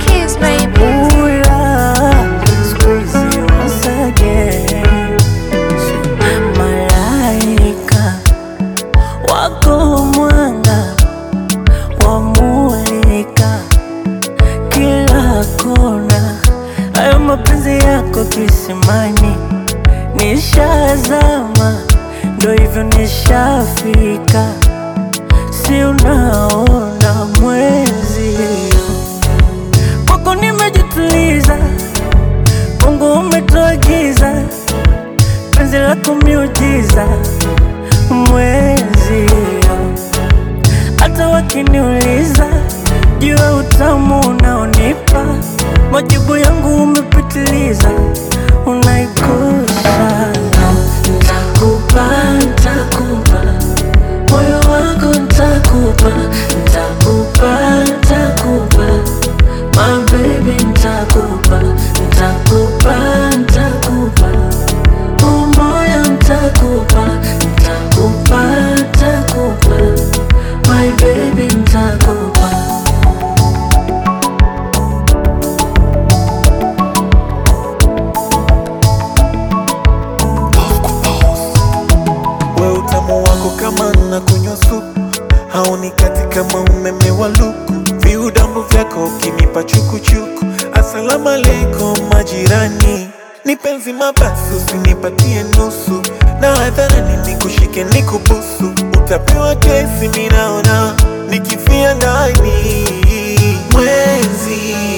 keys, baby. Ula, squeeze once again. Malaika wako mwanga wamulika kila kona, hayo mapenzi yako kisimani, nishazama, ndo hivyo nishafika, si unaona mwezi kwako nimejituliza, Mungu umetoa giza, penzi lako miujiza, mwezi hata wakiniuliza juu ya utamu unaonipa, majibu yangu umepitiliza, unaikosa. Ntakupa, ntakupa moyo wako, ntakupa, ntakupa, ntakupa my baby, ntakupa, ntakupa, ntakupa umoya, ntakupa, ntakupa, ntakupa my baby, ntakupa We utamu wako kama na kunywa supu, haunikati kama umeme wa luku. Viudambu vyako ukinipa chukuchuku. Asalamu alaikum majirani, ni penzi mabasi, usinipatie nusu, na hadharani nikushike nikubusu. Utapewa kesi, minaona nikifia ndani mwezi